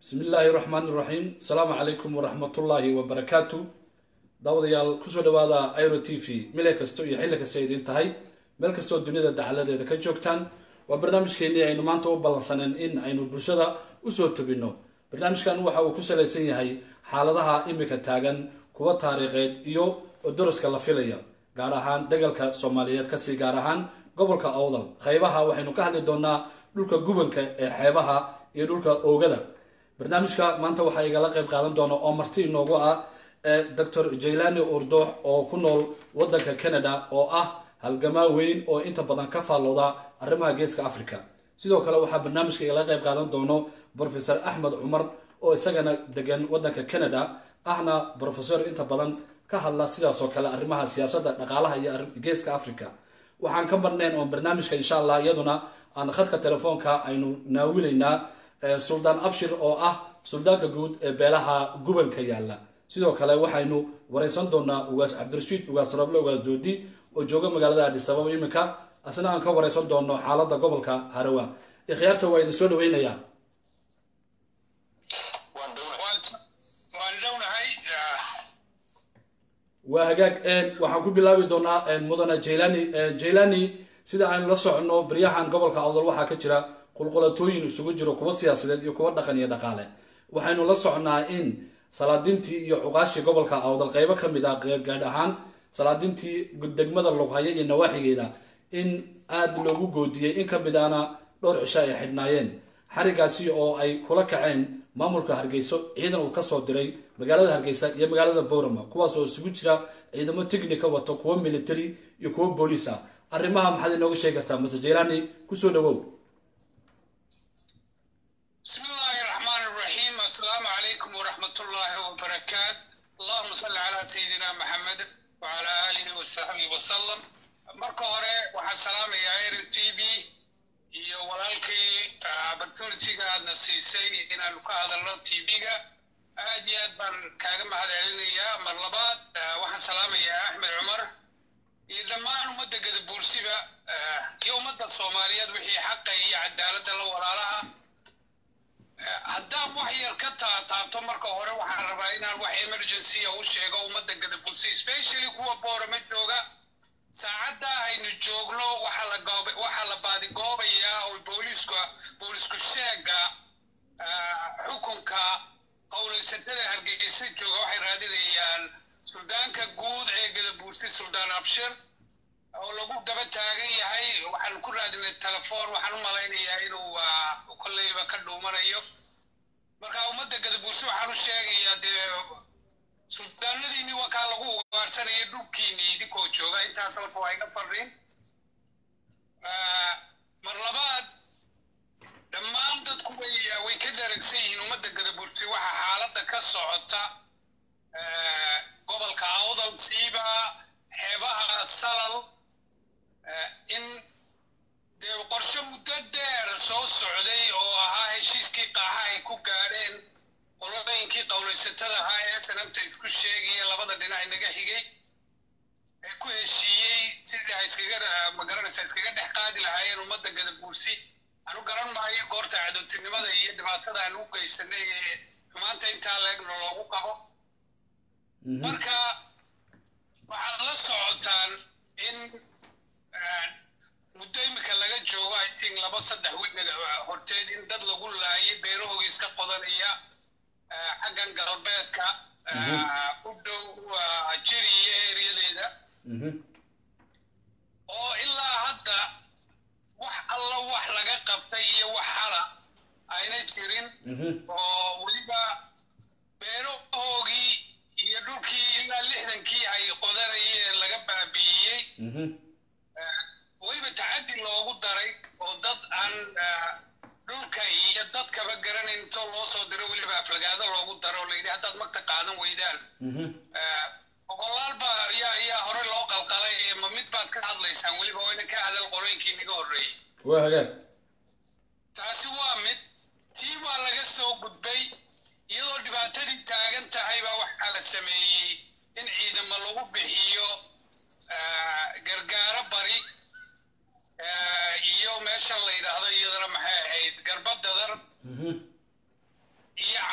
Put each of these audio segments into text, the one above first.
bismi illaahi raxmaan iraxiim asalaamu calaykum waraxmatullaahi wabarakaatu daawadayaal kusoo dhawaada iro t v mile kasto iyo xilli kasta idiin tahay meel kastoo duniyada dacaladeeda ka joogtaan waa barnaamijkeenii aynu maanta u ballansaneen in aynu bulshada usoo tobinno barnaamijkan waxa uu ku salaysan yahay xaaladaha imika taagan kuwa taariikheed iyo daraska la filaya gaar ahaan dagalka soomaaliyeed kasii gaar ahaan gobolka awdal qaybaha waxaynu ka hadli doonaa dhulka gubanka ee xeebaha iyo dhulka oogada barnaamijka maanta waxaa igala qayb qaadan doona oo marti inoogu ah doctor jaylani urdoox oo ku nool wadanka canada oo ah halgamaa weyn oo inta badan ka faallooda arrimaha geeska africa sidoo kale waxaa barnaamijka igala qayb qaadan doono profesor axmed cumar oo isagana degan wadanka canada ahna professor inta badan ka hadla sidaasoo kale arrimaha siyaasadda dhaqaalaha iyo geeska africa waxaan ka marnayn oo barnaamijka insha allah iyaduna aan khadka telefoonka aynu naawilaynaa suldaan abshir oo ah suldaanka guud ee beelaha gubanka yaalla sidoo kale waxaynu wareysan doonaa ugaas cabdirashiid ugaas roble ugaas doodi oo jooga magaalada adisababa iminka asna aan ka wareysan doono xaalada gobolka harawa ikhyaarta waa idin soo dhaweynayaa waa hagaag waxaan ku bilaabi doonaa mudane jaylani jaylani sida aynu la soconno baryahan gobolka awdal waxaa ka jira qulqulatooyin isugu jiro kuwa siyaasadeed iyo kuwa dhaqan iyo dhaqaale waxaynu la socnaa in salaadintii iyo cuqaashii gobolka awdal qeybo ka mid ah gaadh ahaan salaadintii degmada lughaya iyo nawaaxigeeda in aada loogu goodiyey in ka mid ahna dhowr cisho ay xidhnaayeen xarigaasi oo ay kula kaceen maamulka hargeyso ciidan uu kasoo diray magaalada hargeysa iyo magaalada boorama kuwaas oo isugu jira ciidamo technica wato kuwo military iyo kuwo booliis ah arrimaha maxaad inooga sheegi kartaa mase jaylani kusoo dhawow bismi illaahi raxmaan iraxiim assalaamu calaykum waraxmatullaahi wabarakaat allahuma salli calaa sayidina maxamed wacalaa aalihi wasaxbihi wasalam marka hore waxaan salaamayaa r t v iyo walaalkii opportunitiga aadna siisay inaanu ka hadalno t v-ga aad iyo aad baan kaaga mahad celinayaa mar labaad waxaan salaamayaa axmed cumar iyo dhammaan ummadda gadabuursiba iyo ummadda soomaaliyeed wixii xaqa iyo cadaaladda la walaalaha haddaan wax yar ka taataabto marka hore waxaan rabaa inaan wax emergencya u sheego ummadda gadabuursi especially kuwa boorama jooga saacadda aynu joogno waxaa la baadigoobayaa oo booliiska boolisku sheega xukunka qowlaysatada hargeysa jooga waxay raadinayaan suldaanka guud ee gadabuursi suldaan abshir oo lagu daba taagan yahay waxaan ku raadinay telefoon waxaan u malaynayaa inuu kolleyba ka dhuumanayo marka ummadda gadabuursi waxaan u sheegayaa dee suldaanadiinii wakaa lagu ugaarsanaya dhulkiinii idinkoo jooga intaas horta waa iga fariin mar labaad dhammaan dadku way way ka dharagsan yihiin ummadda gadabuursi waxa xaaladda ka socota gobolka awdal siiba xeebaha salal in dee qorshe muddo dheer soo socday oo ahaa heshiiskii qaaxa ay ku gaadheen qolooyinkii qowlaysatada ahaa ee sanabta isku sheegaya labada dhinac inaga xigay ee ku heshiiyey sidii ay iskaga magaranaysa iskaga dhex qaadi lahaayeen ummadda gadabuursi anu garan maayo goorta cadowtinimada iyo dhibaatada aan u geysanay ee xumaanta intaa leegna loogu qabo marka waxaad la socotaan in muddo imika laga joogo i think laba saddex wiig horteed in dad lagu laayay beerahoogiis ka qodanaya xaggan galbeedka u dhow jiri iyo ereyadeeda oo ilaa hadda wax alla wax laga qabtay iyo wax hala ayna jirin oo weliba beerahoogii iyo dhulkii ilaa lixdankii ay qodanayeen laga baabi'iyey weliba tacaddi loogu daray oo dad aan dhulka iyo dadkaba garanayn intoo loo soo diro weliba aflagaado loogu daro oo layidhi haddaad magta qaadan weydaan boqolaalba yaa yaa hore loo qalqalay ma mid baad ka hadlaysaan weliba wayna ka hadal qolooyinkii naga horreeyey waa hagaag taasi waa mid tii waa laga soo gudbay iyadoo dhibaatadii taagan tahay baa waxaa la sameeyey in ciidamo lagu bixiyo gargaaro bari iyo meeshan la yidhaahdo iyadana maxay ahayd garbadadar iyo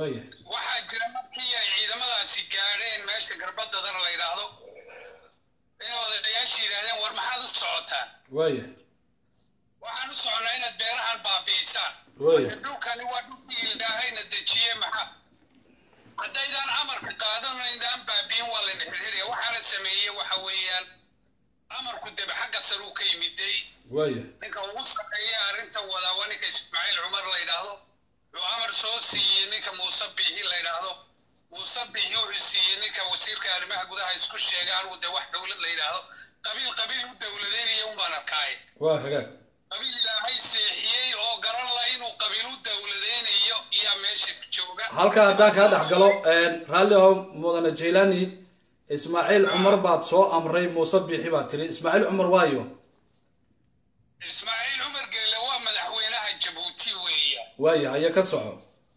waaya waxaa jira markii ay ciidamadaasi gaadheen meesha garbadadana la yidhaahdo inay odayaasha yidhahdeen war maxaad u socotaan waaya waxaan u soconaa inaad beerahan baabi'isaan waaya dhulkani waa dhulkii ilaahayna dejiye maxaa haddaydaan amarka qaadanaydaan baabi'in waa layna xirxiraya waxaana sameeyey waxa weeyaan amarku debe xagga sare uu ka yimiday waaya ninka ugu sarreeya arrintan wadaa waa ninka ismaaciil cumar la yidhaahdo wuxuu amar soo siiyey ninka muuse biixi la yidhaahdo muuse biixi wuxuu siiyey ninka wasiirka arrimaha gudaha isku sheegay anigu dee wax dowlad la yidhaahdo qabiil qabiil u dowladeynaya unbaan arkaaye waa hagaag qabiil ilaahay seexiyey oo garan la inuu qabiil u dowladeynayo iyaa meesha jooga halkaa haddaan kaa dhex galo raalli oo mudane jaylani ismaaciil cumar baad soo amray muuse biixi baad tiri ismaaciil cumar waayo ismaaciil cumar geele waa madaxweynaha jabuuti weeya waaya haya ka soco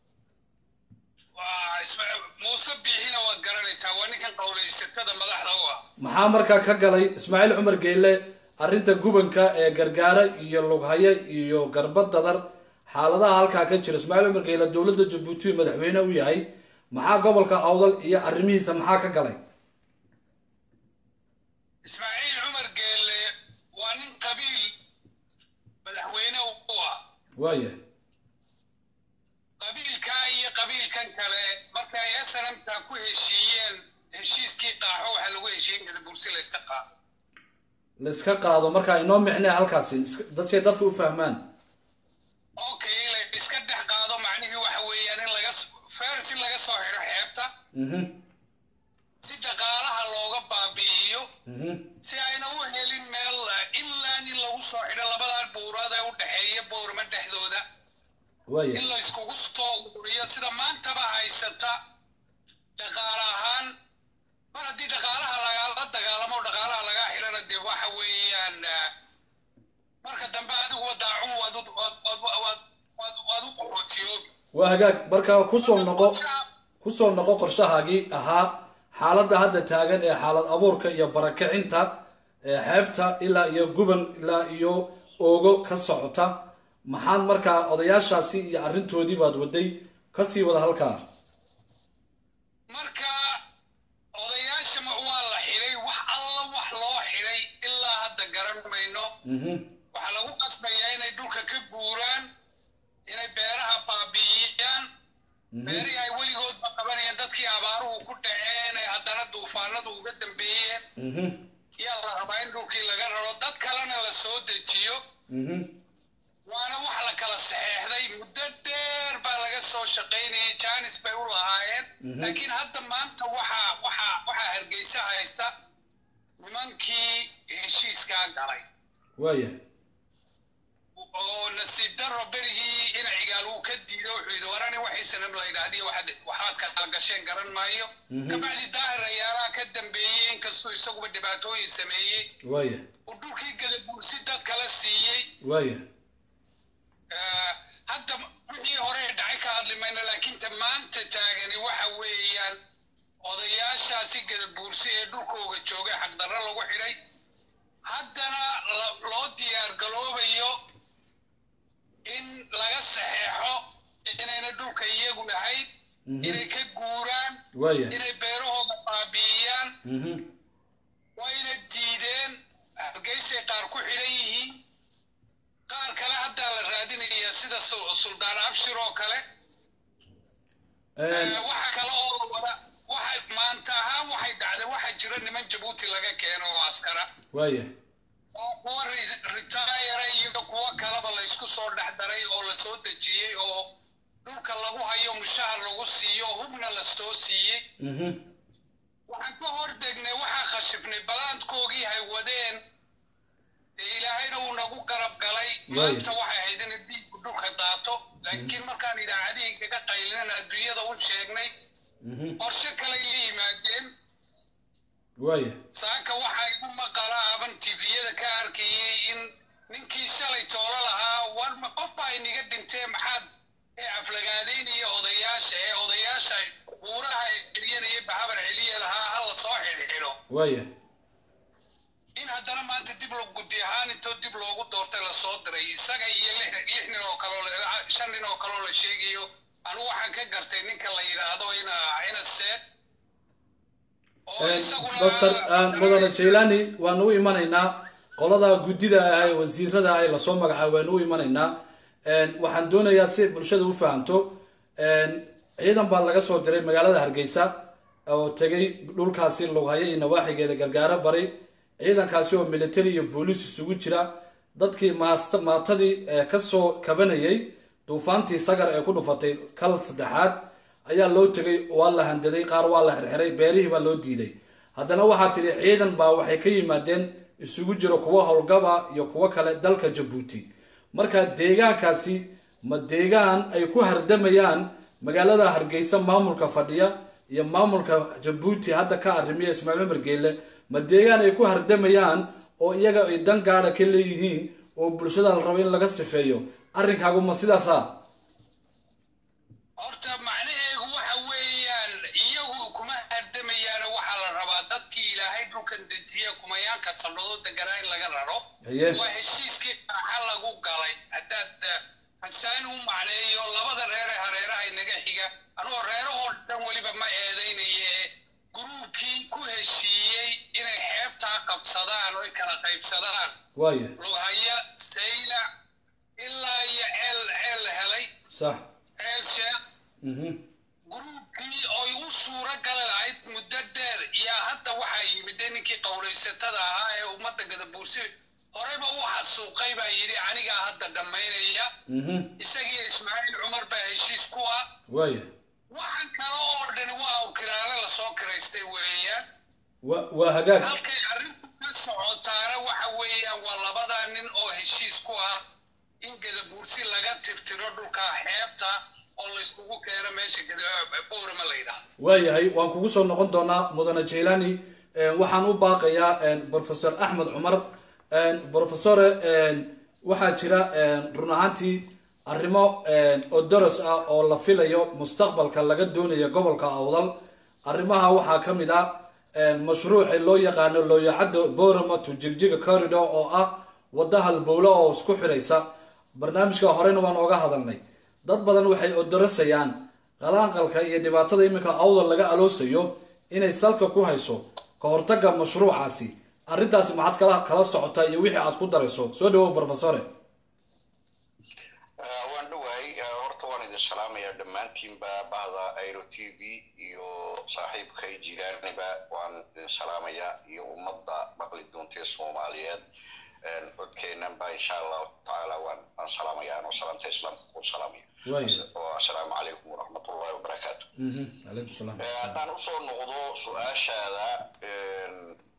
waa Isma- muuse biixina waad garanaysaa waa ninkan qowlaysatada madaxda u ah maxaa markaa ka galay ismaaciil cumar geyle arrinta gubanka ee gargaara iyo lughaye iyo garba dadar xaaladaha halkaa ka jira ismaaciil cumar geyle dowladda jabuuti uu madaxweyne u yahay maxaa gobolka awdal iyo arrimihiisa maxaa ka galay ismaaciil cumar geele waa nin qabiil madaxweyne u ah waaya qabiilkaa iyo qabiilkan kale marka ay snmta ku heshiiyeen heshiiskii qaaxo waxaa lagu heshiin kada bursi la yska qaado la iska qaado markaa inoo micnee halkaasi iska- dadkay dadka u fahmaan okay la iska dhex qaado macnihii waxa weeyaan in laga s- feers in laga soo xidho xeebta mhm si dhaqaalaha looga baabi'iyo mhm si ayna u helin meel eh, ilaa in lagu soo xidho labadaa buurad ee u dhexeeya boorma dhexdooda waaya in la iskugu soo ururiyo sida maantaba haysata dhaqaale ahaan mar haddii dhaqaalaha lagala dagaalamo dhaqaalaha lagaa xidhana dee waxa weeyaan eh, marka dambe adiguba daacun waad u- waad- waad- waad- waad- waad u qaxootiyoobi waa hagaag markaa kusoo noqo kusoo noqo qorshahaagii ahaa xaaladda hadda taagan ee xaalad abuurka iyo barakicinta ee xeebta ilaa iyo guban ilaa iyo oogo ka socota maxaad markaa odayaashaasi iyo arrintoodii baad waday kasii wada halkaa marka odayaasha ma- waa la xidhay wax alla wax loo xidhay ilaa hadda garan mayno mhm waxaa lagu qasbayaa inay dhulka ka guuraan inay beeraha baabi'iyaan beerihii ay weligoodba qabanayeen dadkii abaaruhu ku dhaceen ee haddana duufaanadu uga dambeeyeen mhm yaa la rabaa in dhulkii laga raro dad kalena la soo dejiyo mhm waana wax la kala saxeexday muddo dheer baa laga soo shaqaynayay jaanis bay u lahaayeen laakiin hadda maanta waxaa waxaa waxaa hargeysa haysta nimankii heshiiskaa galay waaya oo nasiib daro berigii ina cigaal uu ka diido wuxuu yidhi warani waxaysanam la yidhaahdiyo waxaad waxaad kala gasheen garan maayo kabacdi daahir ayaalaha ka dambeeyey inkastuu isaguba dhibaatooyin sameeyey waaya uu dhulkii gadabuursi dad kala siiyey waaya Eh, hadda wixii hore dhacay ka hadli mayno laakiin ta maanta taagani waxa weeyaan odayaashaasi gadabuursi ee dhulkooga joogay xaqdarro lagu xidhay haddana la- loo diyaar galoobayo in laga saxeexo inayna dhulka iyagu ahayd inay ka guuraan waaya inay beerahooda baabi'iyaan mhm wayna diideen hargeysay qaar ku xidhan yihiin qaar kale haddaa la raadinayaa sida Sul- suldaan abshir oo kale Een, Eh, waxa kale oo la wada waxa maanta ahaan waxay dhacday waxa jira niman jabuuti laga keeno oo askara waaya oo kuwa ri- ritaayara iyo kuwa kaleba la isku soo dhex daray oo la soo dejiyey oo dhulka lagu hayo mushahar lagu siiyo hubna la soo siiyey mhm waxaan ka hor degnay waxaa khashifnay balaadkoogii hay wadeen dee ilaahayna uu nagu garab galay maanta waxay ahayd in dhiiggu dhulka daato laakiin markaan idaacadihii kaga qaylinan adduunyada u sheegnay mhm qorshe kaley la yimaadeen waaya saaka waxaa igu maqala aban tifiyada ka arkayey in ninkii shalay toolo lahaa war ma qof baa inaga dhintee maxaad ee aflagaadaynaya odayaasha ee odayaasha buuraha celiyanaya bahabar celiya lahaa ha la soo xidhxidho waaya in haddana maanta dib loo gudi ahaan intoo dib loogu doortay lasoo diray isaga iyo lix lix nin oo kaloo la- shan nin oo kaloo la sheegayo anigu waxaan ka gartay ninka la yidhaahdo ina ina seed oo isaguna basar mudane jailani waanu u imanaynaa qolada guddida ah ee wasiirada ah ee lasoo magacaabo waanu u imanaynaa waxaan doonayaa si bulshada u fahamto ciidan baa laga soo diray magaalada hargeysa oo tegay dhulkaasi lughayo iyo nawaaxigeeda gargaaro bari ciidankaasi oo military iyo booliis isugu jira dadkii maast maatadii kasoo kabanayay duufaantii sagar ee ku dhufatay kal saddexaad ayaa loo tegay waa la handaday qaar waa la xirxiray beerihii baa loo diiday haddana waxaa tidhi ciidan baa waxay ka yimaadeen isugu jiro kuwa howlgaba iyo kuwo kale dalka jabuuti marka deegaankaasi ma deegaan ay ku hardamayaan magaalada hargeysa maamulka fadhiya iyo maamulka jabuuti hadda ka arrimiya ismaaciil cumar geelle ma deegaan ay ku hardamayaan oo iyaga ay dan gaada ka leeyihiin oo bulshada la rabo in laga sifeeyo arrinkaagu ma sidaasa horta macnaheegu waxa weeyaan iyagu kuma hardamayaano waxaa la rabaa dadkii ilaahay dhulkan dejiye kumayaanka saldhado deganaa in laga raro haye waa heshiiskii qaraxa lagu galay haddaad hasaani u macneeyo labada reere hareeraha inaga xiga anoo reerahoo dhan weliba ma eedaynaye guruubkii ku heshiiyey inay xeebtaa qabsadaan oo ay kala qaybsadaan waaya lughaya saylac ilaa iyo ceel ceel la helay sax ceel sheekh mhm guruubkii oy u suuro gali lahayd muddo dheer yaa hadda waxaa yimid dee ninkii qowlaysatada ahaa ee ummadda gadabuursi horeyba u xasuuqay baa yidhi anigaa hadda dhammaynaya mhm isagii ismaaciil cumar baa heshiis ku ah waaya waxaan kale oo dhan waa u kiraale lasoo kiraystay weeyaan wa waa hagaag halkay arrintu ka socotaana waxa weeyaan waa labadaa nin oo heshiis ku ah in gadabuursi laga tirtiro dhulka xeebta oo layskugu keeno meesha gada- boorama la yidhaahdo waayahay waan kugu soo noqon doonaa mudane jailani waxaan u baaqayaa professor axmed cumar professore waxaa jira run ahaantii arrimo odoros ah oo la filayo mustaqbalka laga doonayo gobolka awdal arrimaha waxaa ka mid ah mashruuci loo yaqaano looyacaddo borama to jigjiga corridor oo ah wadda halbowle oo isku xiraysa barnaamijka horena waan ooga hadalnay dad badan waxay odorasayaan qalaanqalka iyo dhibaatada iminka awdal laga aloosayo inay salka ku hayso ka hortagga mashruucaasi arrintaasi maxaad kala kala socotaa iyo wixii aad ku darayso soo dhawow professore waan dhowahay horta waan idin salaamayaa dhammaantiinba bahda airo t v iyo saaxiibkay jilaaniba waan idin salaamayaa iyo ummadda maqli doontee soomaaliyeed codkeenanba insha allahu tacaala waan waan salaamayaa anoo salaanta islaamka ku salaamaya Waaya. oo assalaamu calaykum waraxmatullahi wabarakaatu Mhm, calaykum salaam Eh, haddaan usoo noqdo su-aashaada een,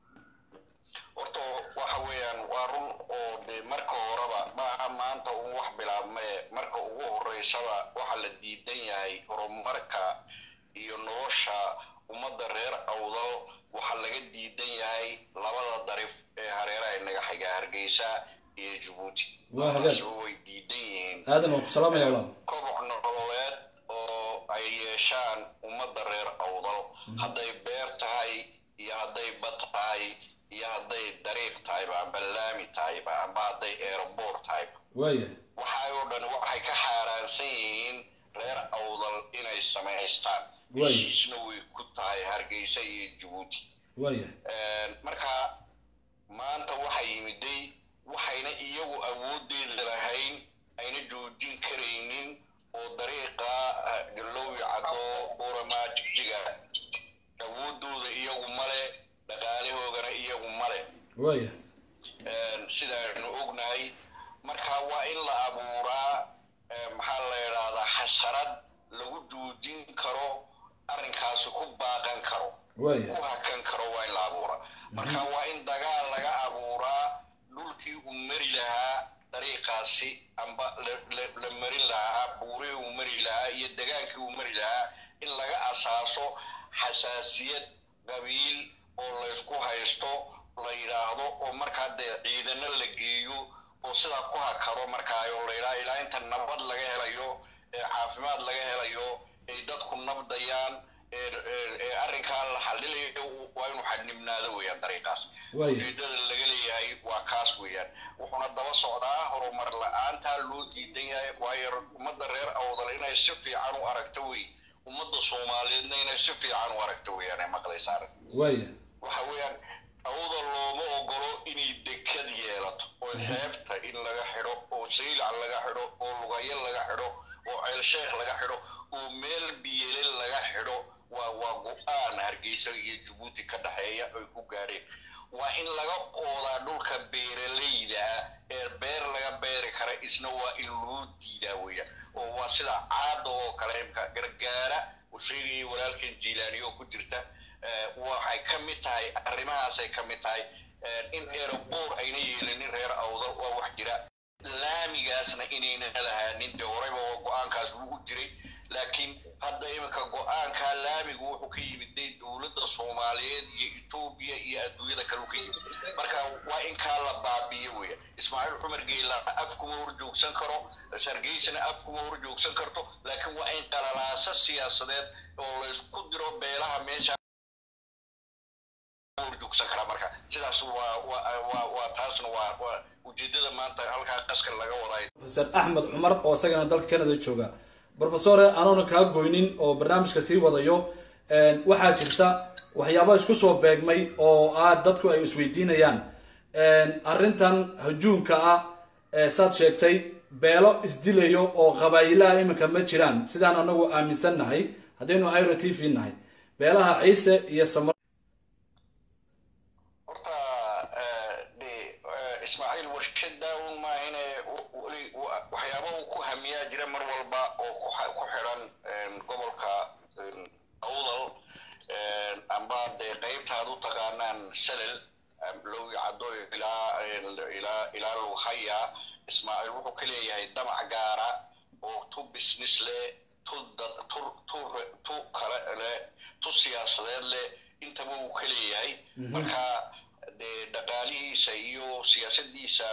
horta waxa weeyaan waa run oo de marka horeba maaha maanta un wax bilaabmaye marka ugu horeysaba waxa la diidan yahay horumarka iyo nolosha ummadda reer awdal waxa laga diidan yahay labada darif ee hareeraha inaga xiga hargeysa iyo jabuuti Waa hagaag. labadaasba way diidan yihiin aadan waan ku salaamaya walaal koboc nololeed oo ay yeeshaan ummadda reer awdal hadday beer tahay iyo hadday bad tahay iyo hadday dariiq tahayba amba laami tahayba amba hadday aeroboor tahayba waaya waxay oo dhan waxay ka xaaraansan yihiin reer awdal inay samaystaan Waay. heshiisna way ku tahay hargeysa iyo jabuuti waaya marka maanta waxay yimiday waxayna iyagu awoodeeda lahayn ayna joojin karaynin oo dariiqa galoowi caddo uramaa jigjiga awoodooda iyagu male dhaqaalahoogana iyagu male waaya sidaanu ognahay marka waa in la abuuraa eh, maxaa la yidhaahdaa xasarad lagu joojin karo arrinkaasi ku baaqan karo waaya ku hakan karo waa in la abuuraa marka waa in dagaal laga abuuraa dhulkii uu mari lahaa dariiqaasi amba la- la- la marin lahaa buurihii uu mari lahaa iyo degaankii uu mari lahaa in laga asaaso xasaasiyad qabiil oo laysku haysto la yidhaahdo oo markaa dee ciidano la geeyo oo sidaa ku hakado markaayo la yidhaha ilaa inta nabad laga helayo ee caafimaad laga helayo ay dadku nabdayaan ee ee- ee arrinkaa la xalilayo waa inuu xadnibnaado weeyaan dariiqaas Waaya. ujeedada laga leeyahay waa kaas weeyaan wuxuuna daba socdaa horumar la-aantaa loo diidan yahay waayo ummadda reer awdal inay inay si fiican u aragto wey ummadda soomaaliyeedna inay si fiican u aragto weeyaan ay maqlaysa arag waaya waxa weeyaan awda looma ogolo inay dekad yeelato oo xeebta in laga xidho oo saylac laga xidho oo lugayo laga xidho oo ceelsheekh laga xidho oo meel biyele laga xidho waa waa go-aan hargeysa iyo jabuuti ka dhexeeya ay ku gaadheen waa in laga oodaa dhulka beeralayda ah ee beer laga beeri kara isna waa in loo diidaa weeyaan oo waa sida caada oo kale imka gargaara uu sheegayay walaalkan jiilaani oo ku jirta waxay ka mid tahay arrimahaasay ka mid tahay in eeraboor ayna yeelanin reer awdal waa wax jira laamigaasna inayna lahaanin dee horeyba waa go-aankaas lagu jiray laakiin hadda iminka go-aankaa laamigu wuxuu ka yimid day dowladda soomaaliyeed iyo etoobiya iyo adduunyada kale u ka yimid marka waa in kaa la baabiyo weya ismaaciil cumar geela af kuma horjoogsan karo sargeysana af kuma horjoogsan karto laakiin waa in qalalaaso siyaasadeed oo la isku diro beelaha meesha horjoogsan karaa marka sidaas waa waa waa taasna waa waa ujeedada maanta halkaa qaska laga wadayo profesor axmed cumar oo isagana dalka canada jooga profesore anoona kaa goynin oo barnaamijka sii wadayo waxaa jirta waxyaaba isku soo beegmay oo aad dadku ay isweydiinayaan arrintan hajuumka ah saad sheegtay beelo isdilayo oo qabaayilaha iminka ma jiraan sidaan anagu aaminsan nahay haddaynu iro t v nahay beelaha ciise iyo samar horta de ismaaciil warshada un maahine waxyaaba uu ku hamiyaa jira mar walba oo ku xidhan gobolka awdal amba dee qaybtaad u taqaanaan salel lowi caddo ilaa ilaa ilaa lughaya ismaaciil wuxuu ka leeyahay damac gaara oo tu business leh tu tu tu tu kale leh tu siyaasadeed leh intaba uu ka leeyahay marka dee dhaqaalihiisa iyo siyaasadiisa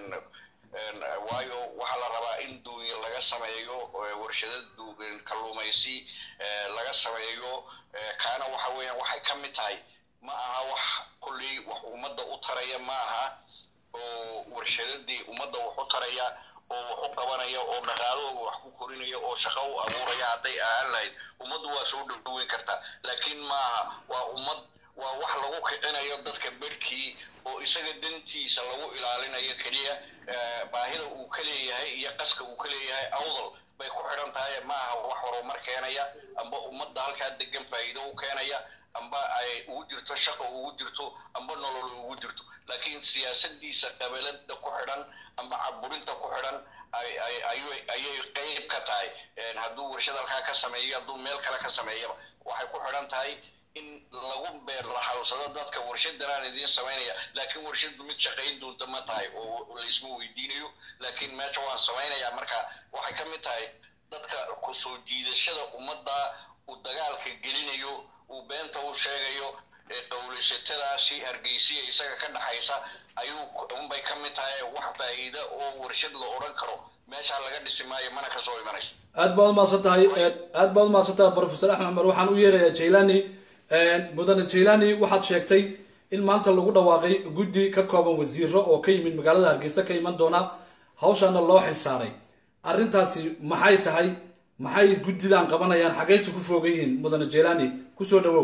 waayo waxaa la rabaa in duunya laga sameeyo warshada kalluumaysi laga sameeyo kaana waxa weeyaan waxay ka mid tahay ma aha wax kulley wax ummadda u taraya ma aha oo warshadadii ummadda wax u taraya oo wax u qabanaya oo dhaqaalahooga wax ku korinaya oo shaqo u abuuraya hadday ahaan lahayd ummaddu waa soo dhowdhoweyn kartaa laakiin maaha waa ummad waa wax lagu kicinayo dadka berhkii oo isaga dantiisa lagu ilaalinayo keliya baahida uu ka leeyahay iyo qaska uu ka leeyahay awdal bay ku xidhan tahay maaha wax horumar keenaya amba ummadda halkaa degan faa'iido u keenaya amba ay ugu jirto shaqo ugu jirto amba nolol ugu jirto laakiin siyaasadiisa qabalada ku xidhan amba caburinta ku xidhan ayay qayb ka tahay hadduu warshad halkaa ka sameeyo hadduu meel kale ka sameeyaba waxay ku xidhan tahay in lagu beer laxawsado dadka warshadanaan idiin samaynaya laakiin warshadu mid shaqayn doonta ma tahay oo laysma weydiinayo laakiin meesha waan samaynayaa marka waxay ka mid tahay dadka ku soo jiidashada ummadda uu dagaalka gelinayo uu beenta u sheegayo qowlaysatadaasi hargeysiya isaga ka dhaxaysa ayuu unbay ka mid tahay wax faa'iida oo warshad la odhan karo meeshaa laga dhisi maayo mana ka soo imanayso aad baad umahadsan tahay aad baad umahadsan tahay profesor axmed cumar waxaan u yeerayaa jailani mudane jailani waxaad sheegtay in maanta lagu dhawaaqay guddi ka kooban wasiiro oo ka yimid magaalada hargeysa ka iman doona hawshaana loo xilsaaray arrintaasi maxay tahay maxay guddidan qabanayaan xaggayse ku foogan yihiin mudane jailani kusoo dhawow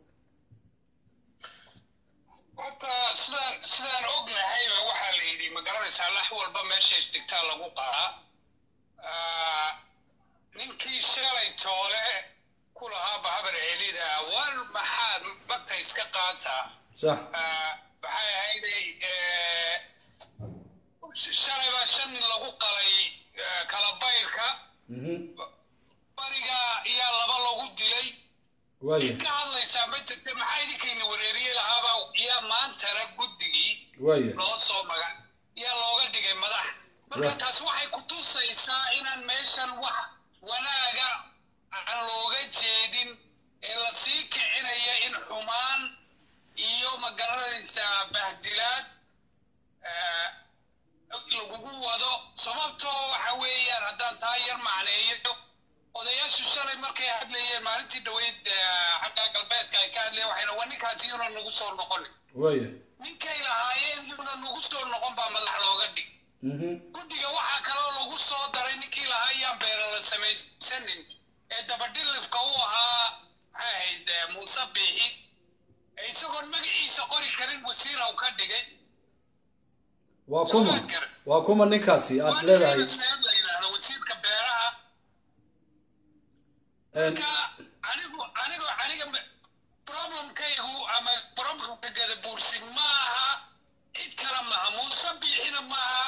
horta sidaan sidaan ognahayba waxaa la yidhi magaranaysaa lax walba meesha isdhigtaa lagu qaraa ninkii shalay toole ku lahaaba habar celida war maxaad bagta iska qaata sax maxay ahayday shalay baa shan nin lagu qalay kala bayrka bariga iyaa laba lagu dilay waaya cid ka hadlaysaa ma jirta maxaa idinkayna wareeriye lahaaba yaa maantana guddigii waaya loo soo maga yaa looga dhigay madax marka Right. taas waxay ku tusaysaa inaan meeshan wax wanaaga aan looga jeedin ee la sii kicinaya in xumaan iyo magaranaysaa bahdilaad eh, lagugu wado sababtoo waxa weeyaan haddaan taa yar macneeyo odayaashu shalay markay hadlayeen maalintii dhaweyd eh, xagga galbeedka ay ka hadlayeen waxayna waa ninkaasi yuuna nagu soo noqonin waaya ninkay lahaayeen yuuna nagu soo noqon baa madax looga dhig mhm guddiga waxaa kaloo lagu soo daray ninkii lahaa yaan beera la samaysanin waa Soo kuma maad garan. waa kuma ninkaasi aad waa leedahay ninkeena seed la yidhaahdo wasiirka beeraha een, marka anigu anigu aniga ma- problemkaygu ama problemka gadabuursi ma aha cid kale maaha muuse biixina maaha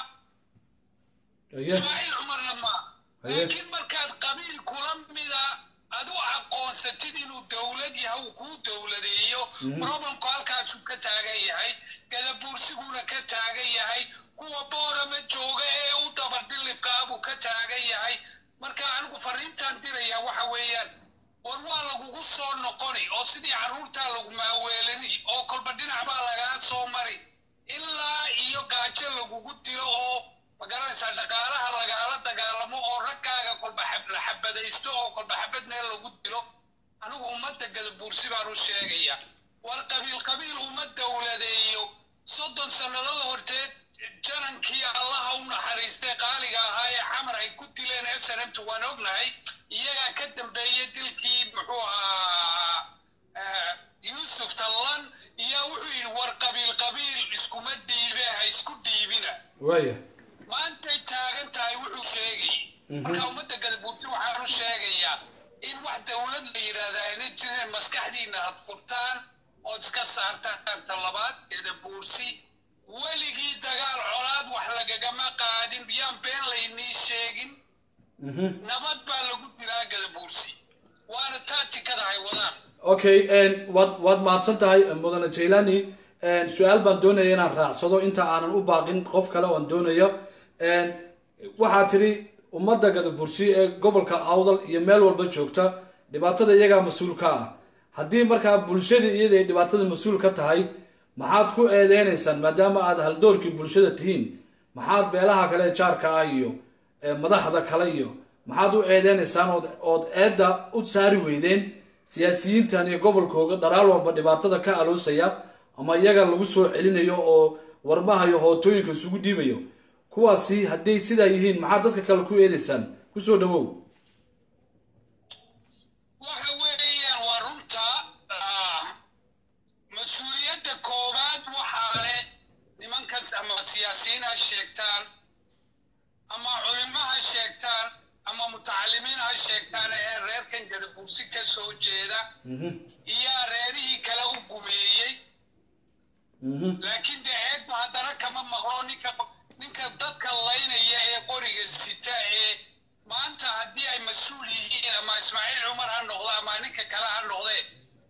aye ismaaciil cumarna maaha Haye. laakiin markaad qabiil kula mida adu aqoonsatid inuu dowlad yahay uu kuu dowladeeyo problemku halkaasuu ka taagan yahay gadabuursiguna ka taagan yahay kuwa boorama jooga ee u dabardhilibkaa buu ka taagan yahay marka anigu fariintaan diraya waxa weeyaan war waa lagugu soo noqoni oo sidii carruurtaa lagu maaweelani oo kolba dhinac baa lagaa soo mari ilaa iyo gaajo lagugu dilo oo magaranaysaa dhaqaalaha lagaala dagaalamo oo raggaaga kolba xab- la xabadaysto oo kolba xabad meel lagu dilo anigu ummadda gadabuursi baan u sheegaya war qabiil qabiil uma dowladeeyo soddon sannadood horteed janankii allaha u naxariistay qaaliga ahaa ee camar ay ku dileen snmt waan ognahay iyagaa ka dambeeyey dilkii muxuu ahaa eh, yuusuf tallan iyaa wuxuu yidhi war qabiil qabiil iskuma dhiibe ha isku dhiibina waaya maantay taagan tahay wuxuu sheegay marka ummadda gadabuursi waxaan u sheegayaa in wax dowlad la yidhaahda ayna jirin maskaxdiina had furtaan ood iska saartaan talabaad gadabuursi weligii dagaal colaad wax lagagama qaadin yaan been laynii sheegin Mhm. nabad baa lagu jiraa gadabuursi waana taatikada hay wadaan okay een, waad waad mahadsan tahay mudane jailani een, su-aal baan doonaya inaan raacsado inta aanan u baaqin qof kale oon doonayo een, waxaa tiri ummadda gadabursi ee gobolka awdal iyo meel walba joogta dhibaatada iyagaa mas-uul ka ah haddii markaa bulshada iyada ay dhibaatada mas-uul ka tahay maxaad ku eedeynaysaan maadaama aad haldoorkii bulshada tihiin maxaad beelaha kale ee jaarka ah iyo ee madaxda kale iyo maxaad u eedeynaysaan ood ood eedda u saari weydeen siyaasiyiintan iyo gobolkooga dharaal walba dhibaatada ka aloosaya ama iyaga lagu soo celinayo oo warmaha iyo hootooyinka isugu dhiibayo kuwaasi hadday sidaa yihiin maxaad dadka kale ku eedeysaan kusoo dhawow waxa weeyaan waa runta ah, mas-uuliyadda koowaad waxaa leh nimankas ama siyaasiyiin ha sheegtaan ama culimo ha sheegtaan ama mutacalimiin ha sheegtaan ee reerkan gadabuursi ka soo jeeda iyaa reerihii kale u gumeeyey laakiin dee eedba haddana kama maqlo ninka ninka dadka laynaya ee qoriga sita ee maanta haddii ay mas-uul yihiin ama ismaaciil cumar ha noqdo ama ninka kale ha noqdee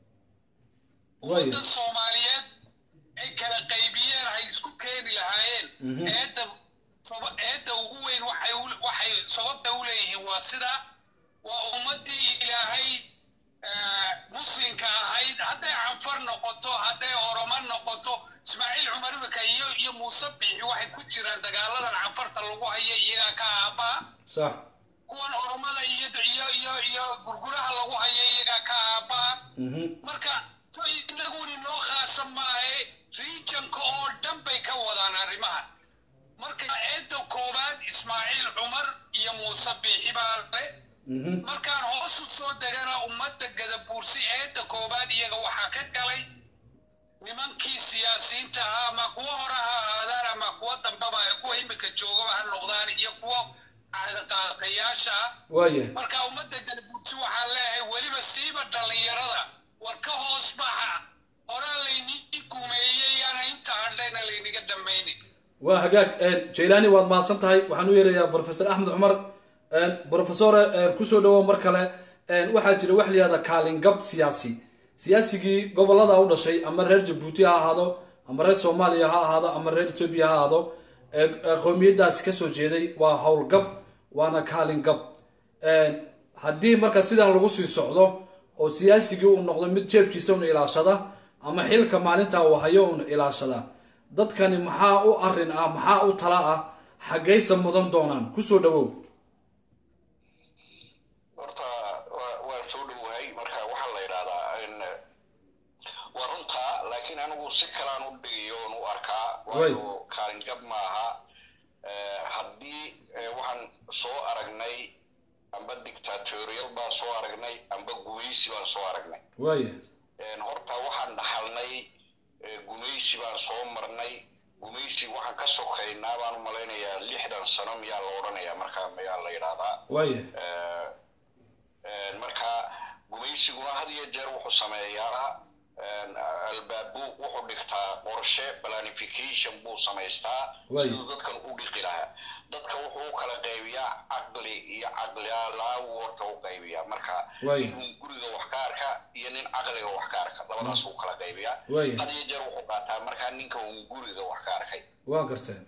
ummadda soomaaliyeed ay kala qaybiyeen hay isku keeni lahaayeen eedda saba- eedda ugu weyn waxay u- waxay sababta u leeyihiin waa sida waa ummaddii ilaahay eh, muslimka ahayd hadday canfar noqoto hadday oromo noqoto ismaaciil cumar imika iyo iyo muuse biixi waxay ku jiraan dagaaladan canfarta lagu hayo iyagaa ka aabaa sax kuwan oromada iyo iyo iyo iyo gurguraha lagu hayo iyagaa ka aabaa Mhm. marka so inaguni noo khaasa maahe regionka oo dhan bay ka wadaan arrimaha marka eedda koowaad ismaaciil cumar iyo muuse biixi baa le Mhm. markaan hoos u soo degana ummadda gadabuursi eedda koowaad iyaga waxaa ka galay nimankii siyaasiyiinta ahaa ama kuwa hore ha ahaadaan ama kuwa dambaba kuwa imika joogaba ha noqdaan iyo kuwa caadaqaatayaasha ah waaya marka ummadda gadabuursi waxaa leeyahay weliba siiba dhallinyarada war ka hoos baxa horaa laynii gumeeyey yaana inta hadhayna layniga dhamaynin waa hagaag jailani waad mahadsan tahay waxaan u yeerayaa professor axmed cumar professore kusoo dhawow mar kale waxaa jira wax layihahda kaalingab siyaasi siyaasigii gobolada u dhashay ama reer jabuuti ha ahaado ama reer soomaaliya ha ahaado ama reer etoobiya ha ahaado qowmiyadaasi kasoo jeeday waa howlgab waana kaalingab haddii marka sidan lagu sii socdo oo siyaasigii uu noqdo mid jeebkiisa una ilaashada ama xilka maalinta uu hayo una ilaashada dadkani maxaa u arin ah maxaa u tala ah xaggaysa mudan doonaan kusoo dhawow horta waa- waan soo dhowahay marka waxaa la yidhahdaa in waa runtaa laakiin anigu si kalaan u dhigayo oon u arkaa waayo kaalingab maaha Eh, haddii eh, waxaan soo aragnay amba dictatorial baan soo aragnay amba gumaysi baan soo aragnay waaya Een, horta waxaan dhaxalnay eh, gumaysi baan soo marnay gumaysi waxaan ka sokaynaa baan u malaynayaa lixdan sano miyaa la odhanayaa markaa miyaa la yidhaahdaa waaya marka gumaysiguna had iyo jeer wuxuu sameeyaa albaabu wuxuu dhigtaa qorshe planification buu samaystaa Waay. siduu dadkan u dhiqi lahaa dadka wuxuu u kala qaybiyaa caqli iyo caqlilaawu horta u qaybiyaa marka Waay. nin guriga wax ka arka iyo nin caqliga wax ka arka labadaas uu kala qaybiyaa Waay. had iyo jeer wuxuu qaataa markaa ninka un guriga wax ka arkay waa garteen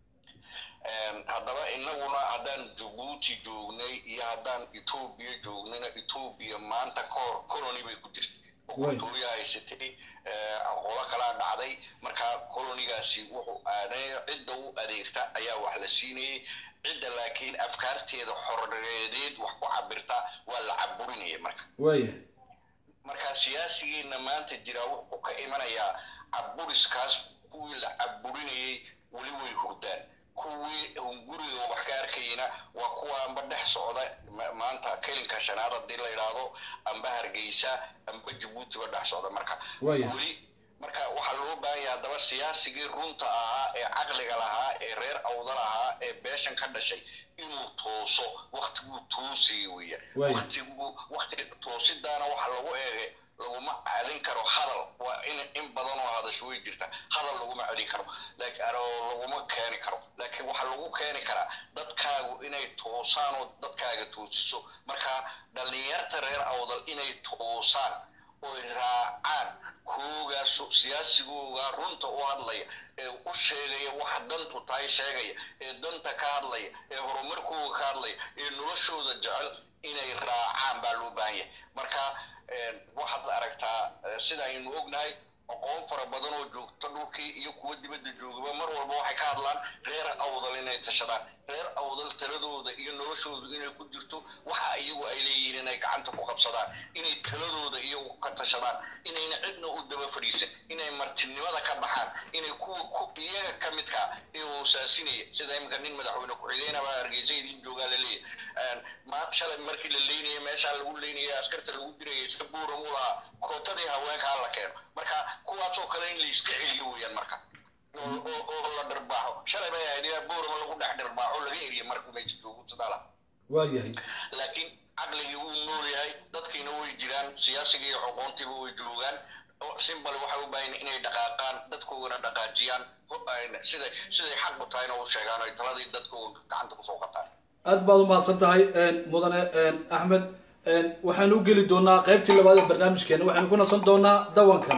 haddaba inaguna haddaan jabuuti joognay iyo haddaan etoobiya joognayna etoobiya maanta kahor colony bay ku jirtay Waay. boqortooyo haysatay eh, qolo kalaa dhacday marka colonigaasi wuxuu aaday cidda u adeegta ayaa wax la siinayay cidda laakiin afkaarteeda xorreedeed wax ku cabirta waa la caburinaya marka waaya marka siyaasigeena maanta jira wuxuu ka imanayaa caburiskaas kuwii la caburinayay weli way hurdaan kuwii hunguriga wax ka arkayna waa kuwa amba dhex socda ma- maanta kelinka shanaad haddii la yidhaahdo amba hargeysa amba jabuutiba dhex socda marka Waaya. weli marka waxaa loo baahan yahay haddaba siyaasigii runta ahaa ee caqliga lahaa ee reer awda lahaa ee beeshan ka dhashay inuu tooso waktiguu toosayay weeyaan Waaya. waktigu waktiga toosidaana waxa lagu eegay laguma celin karo hadal waa in in badan oo hadasho way jirta hadal laguma celin karo laakiin oo laguma keeni karo laakiin waxaa lagu keeni karaa dadkaagu inay toosaan oo dadkaaga toosiso marka dhallinyarta reer awdal inay toosaan oy raacaan koogaas siyaasigooga runta u hadlaya ee u sheegaya waxa dantu tahay sheegaya ee danta ka hadlaya ee horumarkooga ka hadlaya ee noloshooda jecel inay raacaan baa loo baahan yahay marka een, waxaad aragtaa eh, sida aynu ognahay aqoon fara badan oo joogta dhulkii iyo kuwa dibadda joogaba mar walba waxay ka hadlaan reer awdal inay tashadaan reer awdal taladooda iyo noloshoodu inay ku jirto waxa iyagu ay leeyihiin inay gacanta ku qabsadaan inay taladooda iyagu ka tashadaan inayna cidna u daba fadhiisan inay martinimada ka baxaan inay kuwa ku iyaga ka midka ee hoosaasinaya sida imika nin madaxweyne ku-xigeenaba hargeysa idin joogaa la leeyahay ma shalay markii la leynaya meeshaa lagu leynaya askarta lagu diraya iska buuram u lahaa kootadii haweenka ha la keeno marka kuwaasoo kale in la iska celiyo weeyaan marka oo oo- oo la dhirbaaxo shalay bay ahayd ilaa buurama lagu dhex dhirbaaxo laga eriye markuu meesha joogo sadaala waayahay laakiin caqligii wuu nool yahay dadkiina way jiraan siyaasigii iyo aqoontiiba way joogaan oo simbal waxay u baahan inay dhaqaaqaan dadkoogana dhaqaajiyaan ho- ay- siday siday xaq u tahayna u sheegaan oo ay taladii dadkooga gacanta kusoo qataan aad baad u mahadsan tahay mudane axmed waxaanu u geli doonaa qaybtii labaad ee barnaamijkeena waxaynu ku nasan doonaa dawankan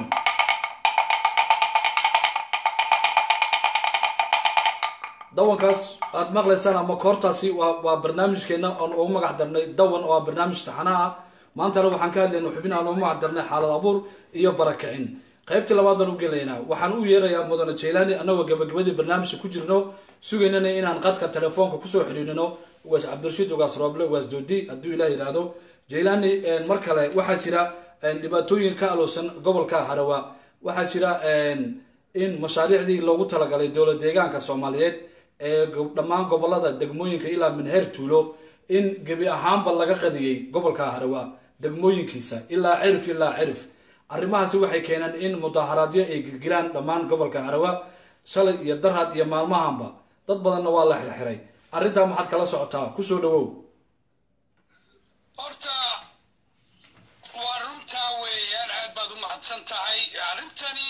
dawankaas aad maqlaysaan ama koortaasi waa waa barnaamijkeena oon ugu magac darnay dawan oo ah barnaamij taxana ah maantana waxaan ka hadlayna xubin aan ugu magac darnay xaalad abuur iyo barakicin qaybtii labaad baan u gelaynaa waxaan u yeerayaa mudane jaylaani annagoo gabagabadii barnaamijka ku jirno sugaynana inaan qadka telefoonka kusoo xidhiidhino ugaas cabdirashiid ugaas rooble ugaas doodi hadduu ilaah yidhaahdo jaylaani mar kale waxaa jira dhibaatooyin ka aloosan gobolka harawa waxaa jira in mashaariicdii loogu talagalay dowlad deegaanka soomaaliyeed ee dhammaan gobolada degmooyinka ilaa minheer tuulo in gebi ahaanba laga qadiyey gobolka harawa degmooyinkiisa ilaa cirif ilaa cirif arrimahaasi waxay keeneen in mudaharaadyo ay gilgilaan dhammaan gobolka harawa shalay iyo darhad iyo maalmahanba dad badanna waa la xirxiray arrintaa maxaad kala socotaa kusoo dhawow horta waa runtaa weeyaan aad baad u mahadsan tahay arrintani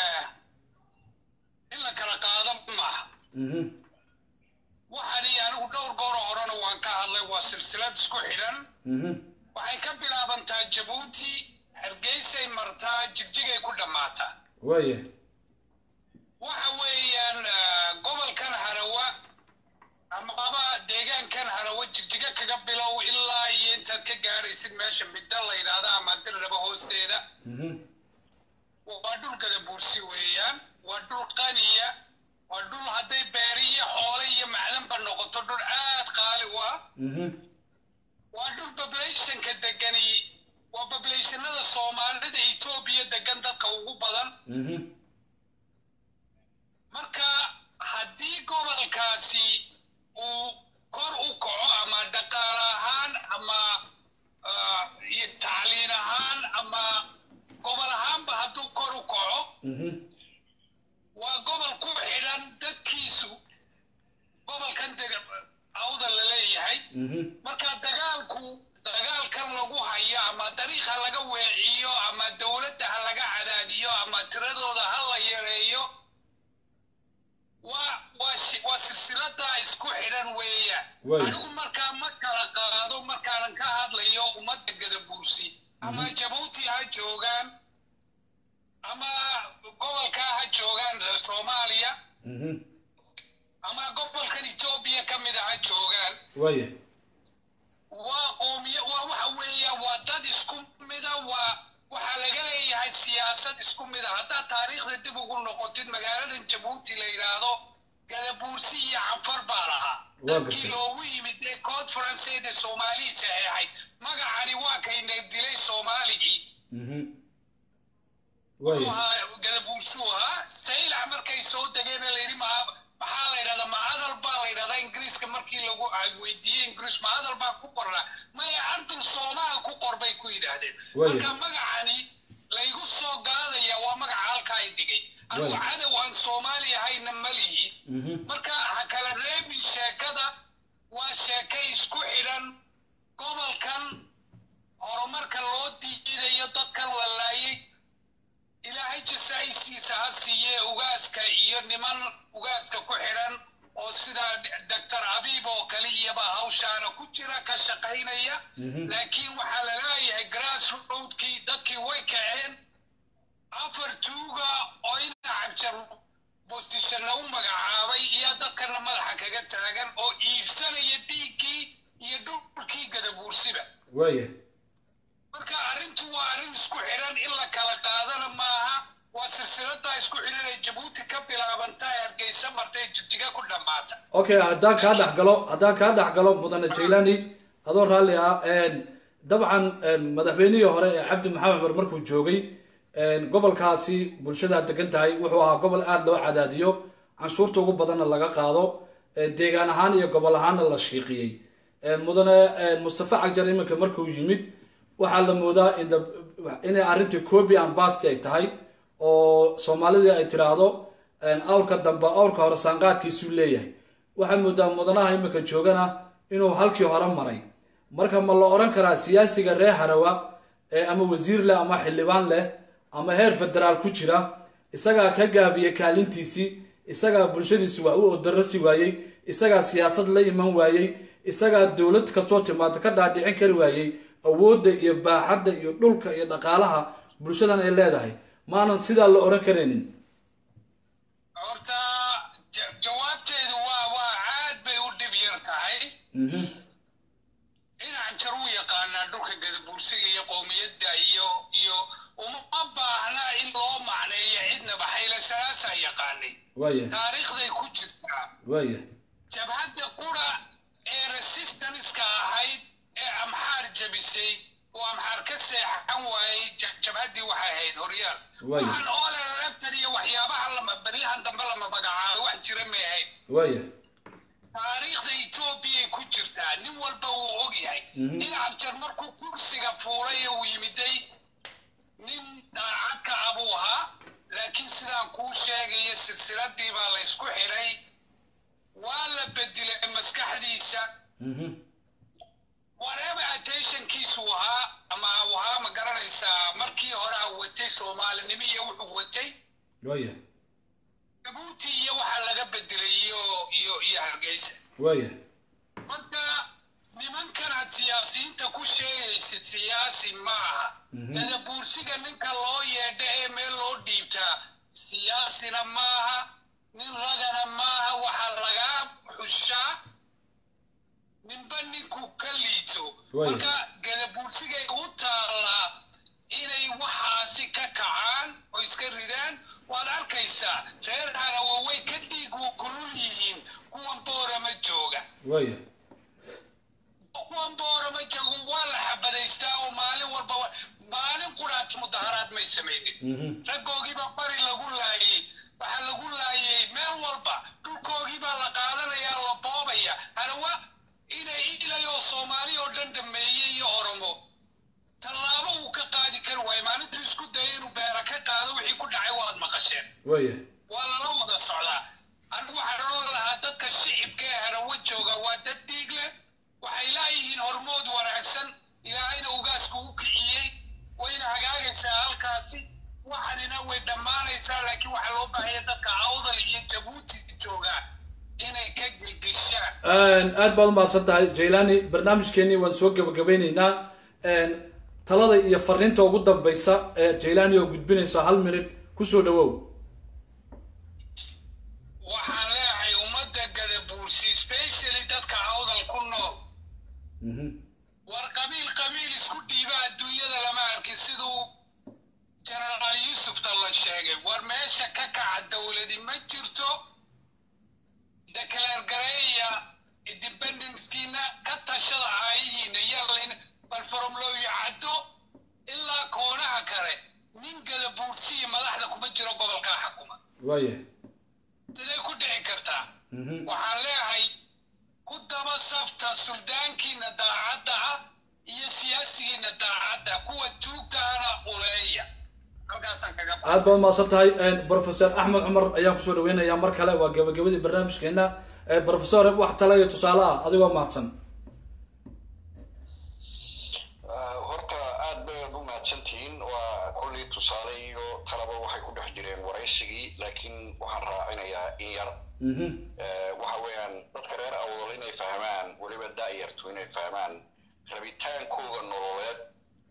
in la kala qaada maaha waxaani anigu dhowr gooro horena waan ka hadlay waa silsilad isku xidhan waxay ka bilaabantaa jabuuti hargeysay martaa jigjigay ku dhammaataa waaya waxa weeyaan gobolkan harawa amaba deegaankan harawa jigjiga kaga bilow ilaa iyo intaad ka gaadhaysid meesha midda la yidhaahda ama dirraba hoosteeda waa dhul gadabuursi weeyaan waa dhul qaniya waa dhul hadday beeri iyo xoole iyo macdanba noqoto dhul aad qaali u ah waa dhul populationka degani waa populationada soomaalida etoobiya degan dadka ugu badan marka haddii gobolkaasi uu kor u kaco ama dhaqaale ahaan ama iyo tacliin ahaan ama gobol ahaanba hadduu kor u kaco waa gobol ku xidhan ama jabuuti ha joogaan ama gobolka ha joogaan soomaaliya mhm ama gobolkan etoobiya ka mid a ha joogaan waaya waa qoomiya waa waxa weeya waa dad isku mida waa waxaa laga leeyahay siyaasad isku mida haddaad taariikhda dib ugu noqotid magaaladan jabuuti la yidhaahdo gadabuursi iyo canfar baa lahaa Waa dadkii gartay. loogu yimid ee conferenceed ee soomaalii saxeexay magacani waa kayna dilay soomaaligii mhm wuxuu waaya ahaa gadabuursuu ahaa saylac markay soo degeen la yidhi ma maxaa la yidhahdaa ma hadal baa la yidhahdaa ingiriiska markii lagu ay weydiiyey ingiriis ma hadal baa ku qornaa maya ardul soomaal ku qor bay ku yidhaahdeen Waaya. marka magacani laygu soo gaadaya waa magaca halka ay dhigay anigu Waaya. cadow aan soomaali ahayna ma lihi mhm marka ha kala reebin sheekada waa sheeke isku xidhan gobolkan horumarka loo diidayo dadkan la laayay ilaahay jasaa'isiisa ha siiye ugaaska iyo niman ugaaska ku xidhan oo sida doctor abiib oo kale iyaba hawshaana ku jira ka shaqaynaya Mhm. laakiin waxaa la leeyahay grass roadkii dadkii way kaceen afar tuuga oo dhinaca jar bostishana u magacaabay iyo dadkana madaxa kaga taagan oo iibsanaya dhiiggii iyo dhulkii gadabuursiba waaya marka arrintu waa arrin isku xidhan in la kala qaadana maaha waa silsiladaa isku xidhan ee jabuuti ka bilaabanta ee hargeysa marta ee jigjiga ku dhammaata okay haddaan kaa dhex galo haddaan kaa dhex galo mudane jaylani adoo raalli ah een, dabcan een, madaxweynihii hore ee cabdi maxamed cumar markuu joogay een, gobolkaasi bulshada degan tahay wuxuu ahaa gobol aada loo cadaadiyo canshuurta ugu badanna laga qaado ee, deegaan ahaan iyo gobol ahaanna la shiiqiyey een, mudane een, mustafa cagjar iminka markuu yimid waxaa la moodaa in the- inay arrintii copy and basti ay tahay oo soomaalidii ay tiraahdo een, awrka dambe awrka hore saanqaadkiisuu leeyahay waxaa moodaa mudanaha iminka joogana inuu halkii hore maray marka ma la odhan karaa siyaasiga reer harawa ee ama wasiir leh ama xildhibaan leh ama heer federaal ku jira isagaa ka gaabiya kaalintiisii isagaa bulshadiisu wax u odarasi waayey isagaa siyaasad la iman waayey isagaa dowlad kastoo timaado ka dhaadhicin kari waayey awoodda iyo baaxadda iyo dhulka iyo dhaqaalaha bulshadan ay leedahay maanan sidaa la odhan karaynin horta ja- jawaabteedu waa waa aad bay u dhib yar tahay Mhm. dhinacan jar u yaqaanaa dhulka gadabuursiga iyo qowmiyadda iyo iyo uma baahna in loo macneeyo cidnaba xayla salaasaa yaqaanay waaya taariikhday ku jirtaa waaya jabhadda qura ee resistanska ahayd ee amxaar jabisay oo amxaar ka seexan waayey ja- jabhaddii waxay ahayd horyaal Waayo. waxaan oole laftan iyo waxyaabaha lama beryahan dambe lama magacaabay wax jira may ahayd waaya taariikhda etoobiyay ku jirtaa nin walba wuu og yahay nin cabjar markuu kursiga fuulay ee uu yimiday nin daacadka abuu ahaa laakiin sidaan kuu sheegayo silsiladii baa la ysku xidhay waa la bedilay maskaxdiisa Mhm. whatever attentionkiisu ahaa ama uu ahaa ma garanaysaa markii hore a watay soomaalinimo iyo wuxuu watay waaya jabuuti iyo waxaa laga bedelay iyo iyo iyo hargeysa waaya marka nimankan aad siyaasiyiinta ku sheegaysid siyaasi maaha gadabuursiga ninka loo yeedha ee meel loo dhiibtaa siyaasina maaha nin ragana maaha waxaa lagaa xushaa ninba ninku ka liito Waayo. marka gadabuursigay u taallaa inay waxaasi ka kacaan oo iska ridaan waad arkaysaa reer harawa way ka dhiig kulul yihiin kuwan boorama jooga waaya kuwan boorama jooga waa la xabadaystaa oo maalin walba wa- maalin quraat mudaharaad may samaynin Mhm. raggoogiibaa bari lagu laayey waxaa lagu laayey meel walba dhulkoogiibaa la qaadanayaa la boobaya harawa inay ilay oo soomaali oo dhan dhameeyey iyo oromo tallaabo uu ka qaadi kari waayo maalintuu isku dayay inuu beera ka qaado wixii ku dhacay waad maqasheen waaya waa lala wada socdaa anigu waxaan odhan lahaa dadka shicibka ee harawo jooga waa dad dhiig leh waxay laayihiin hormood wanaagsan ilaahayna ugaasku u kiciyey wayna hagaagaysaa halkaasi waxanina way dhammaanaysaa laakiin waxaa loo baahaya dadka awdal iyo jabuuti jooga inay ka gilgishaan aad baad u mahadsan tahay jaylani barnaamijkeenii waan soo gabagabeyneynaa talada iyo fariinta ugu dambeysa ee jailani oo gudbinaysa hal minid kusoo dhawow waxaan leeyahay ummadda gadabuursi specially dadka awdal ku nool war qabiil qabiil isku dhiiba adduunyada lama arkin siduu jenaraal yuusufta la sheegay war meesha ka kaca dowladi ma jirto declare gareeya independencekiina ka tashada aayihiina yalin bal faromlooyo caddo ilaa koonaha kale nin gadabuursiya madaxda kuma jiro gobolkaa xakuma waaya siday ku dhici kartaa waxaan leeyahay ku daba safta suldaankiina daacadda ah iyo siyaasigiina daacadda kuwa tuugtahana uleeya halkaasaan kaga ba aad baad umahadsan tahay professor axmed cumar ayaan kusoo dhaweynayaa mar kale waa gabagabadii barnaamijkeena professor wax tala iyo tusaale ah adigoo mahadsan horta aad baad u mahadsantihiin waa kolley tusaale iyo talaba waxay ku dhex jireen waraysigii laakiin waxaan raacinayaa in yar waxa weeyaan dadka reer awdal inay fahmaan weliba daayartu inay fahmaan rabitaankooda nololeed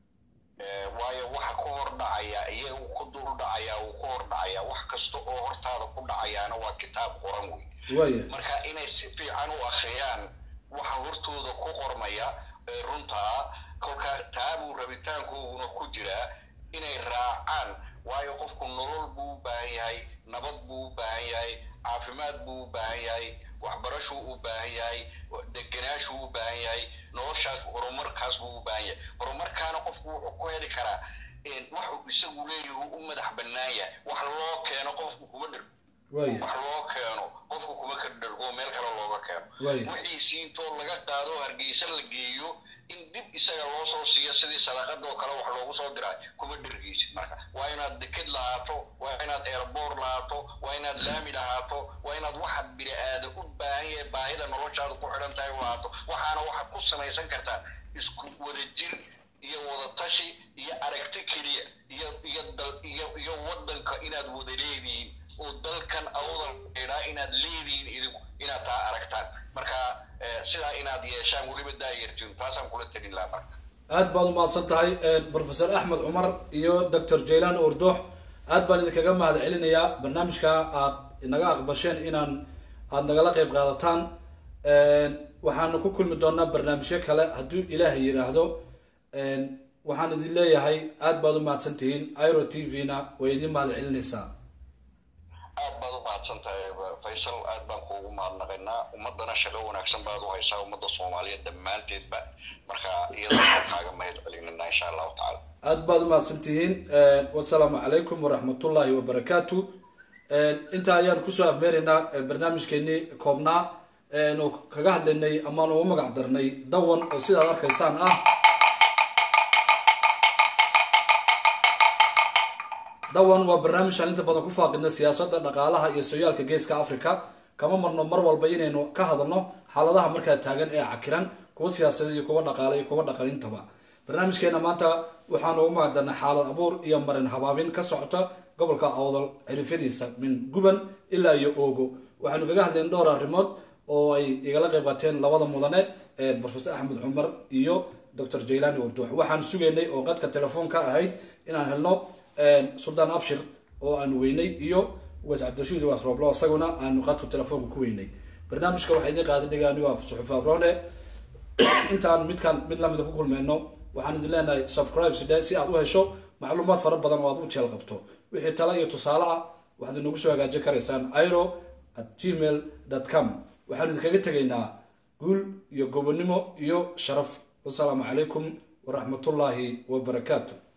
waayo waxa ku hor dhacaya iyagu ku dul dhacaya uu ku hor dhacaya wax kasta oo hortaada ku dhacayaana waa kitaab qoran wey waaya marka inay si fiican u akhriyaan waxa hortooda ku qormaya ee runtaa kolka taabuu rabitaankooguna ku jiraa inay raacaan waayo qofku nolol buu u baahan yahay nabad buu u baahan yahay caafimaad buu u baahan yahay waxbarashuu u baahan yahay deganaashuu u baahan yahay noloshaas horumarkaas buu u baahan yahay horumarkaana qofku wuxuu ku heli karaa waxuu isagu leeyahay u madax bannaan yahay wax loo keeno qofku kuma dhir waaya wax loo keeno qofku kuma ka dhergo meel kale looga keeno Waaya. wixiisii intoo laga qaado hargeysa la geeyo in dib isaga loo soo siiyo sidii sadaqadoo kale wax loogu soo diray kuma dhergeysid marka waa inaad deked lahaato waa inaad airboor lahaato waa inaad laami lahaato waa inaad waxaad bini aadan u baahan yahay baahida noloshaada ku xidhan tahay u lahaato waxaana waxaad ku samaysan kartaa isku wada jir iyo wada tashi iyo aragti keliya iyo iyo dal iyo iyo wadanka inaad wada leedihiin oo dalkan awdal idhaa inaad leedihiin idinku inaad taa aragtaan marka eh, sidaa inaad yeeshaan weliba daayartiin taasaan kula telin lahaa marka aad baad umahadsan tahay professor axmed cumar iyo doctor jaylan ordoox aad baan idinkaga mahad celinayaa barnaamijka aad naga aqbasheen inaan aad nagala qeyb qaadataan waxaanu ku kulmi doonaa barnaamijyo kale hadduu ilaahay yidhaahdo waxaan idin leeyahay aad baad u mahadsan tihiin iro t v-na way idin mahad celinaysaa aad baad u mahadsan tahay faysal aad baan kuugu mahadnaqaynaa ummadana shaqo wanaagsan baad u haysaa ummadda soomaaliyeed dhammaanteedba marka iyadoo kaaga mahad celinana insha allahu tacala aad baad u mahadsan tihiin wasalaamu calaykum waraxmatullaahi wabarakaatu intaa ayaan kusoo afmeeraynaa barnaamijkeenii koobnaa nu kaga hadlaynay amaanu u magac darnay dawan oo sidaad arkaysaan ah dawan waa barnaamij aan inta badan ku faaqidna siyaasadda dhaqaalaha iyo sooyaalka geeska africa kama marno mar walba inaynu ka hadalno xaaladaha markaa taagan ee cakiran kuwa siyaasadeed iyo kuwa dhaqaale iyo kuwa dhaqalintaba barnaamijkeena maanta waxaanu ugu magacdarnay xaalad abuur iyo marin habaabin ka socota gobolka awdal cirifyadiisa min guban ilaa iyo oogo waxaanu kaga hadlayn dhowr arrimood oo ay igala qayb qaateen labada mudane ee professor axmed cumar iyo dr jaylani urduux waxaan sugaynay oo qadka telefoonka ahayd inaan helno suldaan abshir oo aanu weynay iyo was cabdirashiid waas rooblo isaguna aanu qadka telefoonka ku weynay barnaamijka waxaa idin qaaday dhiga anigo suxuuf abrone intaan midkaan mid lamida ku kulmeyno waxaan idin leenahay subscribe sidhe si aad u hesho macluumaad fara badan oo aad u jeel qabto wixii tala iyo tusaale ah waxaad inagu soo hagaajin karaysaan iro at gmail com waxaan idinkaga tegaynaa guul iyo gobonimo iyo sharaf wasalaamu calaykum waraxmatullaahi wabarakaatu